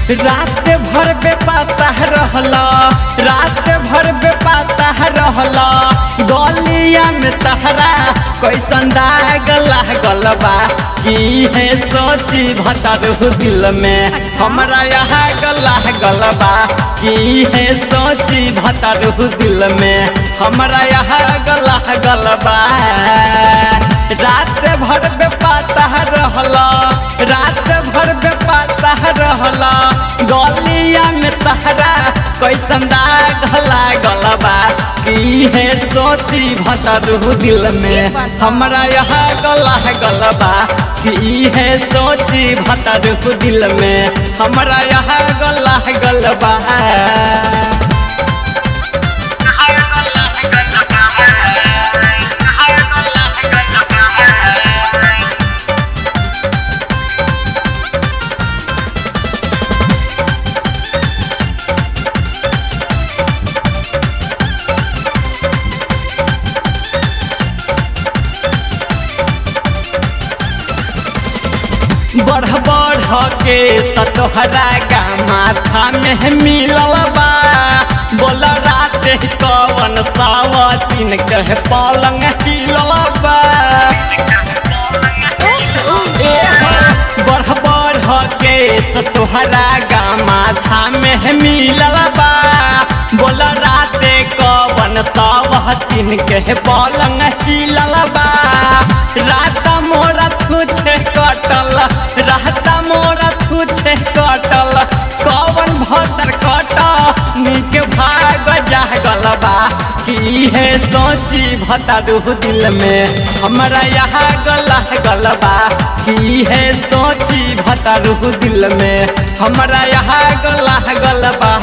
रात भर बेपाता रहला रात भर बेपाता रहला गलिया में तहरा कैसन दाग लागल बा की है सोची भतरू दिल में हमरा यहाँ गला गल बा की है सोची भतरू दिल में हमरा यहाँ गला गल बा रात भर बेपाता रहला रात भर बेपाता रहला गलिया में तहरा कैसन दाग लागल बा की है सोची भतरू दिल में हमरा यहाँ गला गल बा की है सोची भतरू दिल में हमरा यहाँ गला गल बा बढ़ बढ़ के सतोहरा गामाछा में मिलल बा बोल रात कवन सावतीन कह पलंग हिलल बा बढ़ बढ़ के सतोहरा गामाछा में मिलल बा बोल रात कवन सावतीन कह पलंग हिलल बा रात मोरा छुछे कटल रात मोरा छुछे कटल कवन भतर कट निक भाग जागल बा की है सोची भतरू दिल में हमरा यहाँ गला गल बा की है सोची भतरू दिल में हमरा यहाँ गला गल बा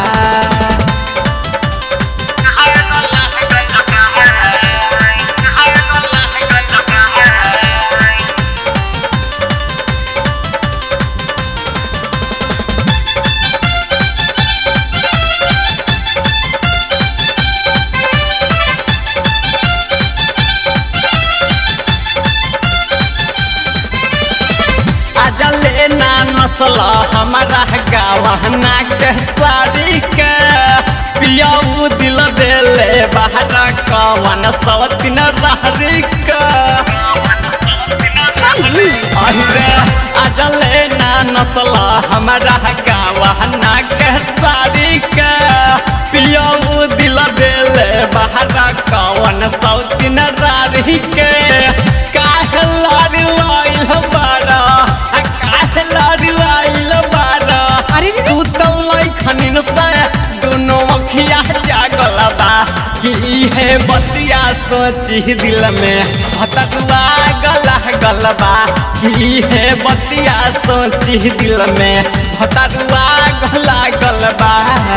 अजले ना नसल हमारा गवहना के साड़ी के पियाऊ दिल देले बाहर कवन सवतिन रहरी के अरे अजले ना नसल हमारा गवहना के साड़ी के पियाऊ दिल देले बाहर कवन सवतिन रहरी के काहे लारुआइल बारा अरे रे रे। तू तो लैखनिन से दोनों अखिया जागल बा कि है बतिया सोची दिल में भटकुआ गला गल बा कि है बतिया सोची दिल में भटकुआ गला गल बा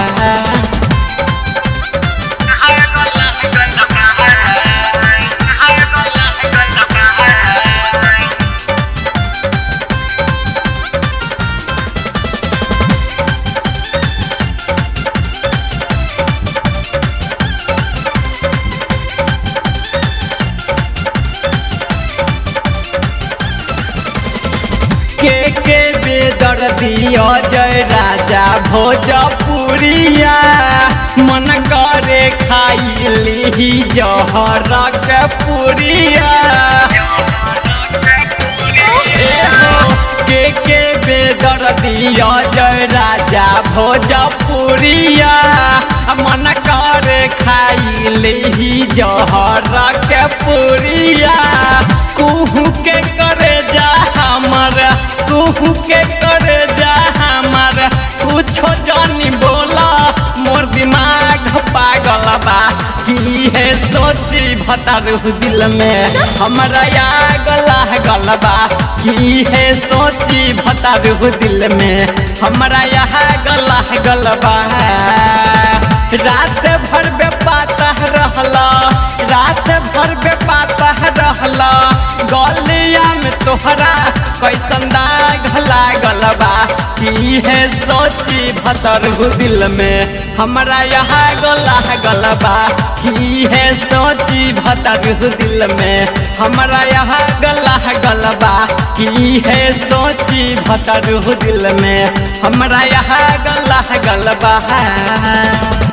के के बेदर दियो जय राजा भोजपुरिया मन करे खाई ली जहर के पुरिया एहो, के के बेदर दियो जय राजा भोजपुरिया मन करे खाई ली जहर के पुरिया कुहू के करे जा हमर कुहू के करे जा हमर कुछो जानी बोला मोर दिमाग पागल बा की है सोची भतरू दिल में हमरा या गला गल बा की है सोची भतरू दिल में हमरा यहाँ गला गल बा रात भर बेपाता रहला रात भर बेपाता रहला गलिया में तोहरा कैसन दाग लागल बा की है सोची भतर दिल में हमरा यहाँ गला गल बा की है सोची भतर दिल में हमरा यहाँ गला गल बा की है सोची नहीं भतरू दिल में हमरा यहाँ गला गलबा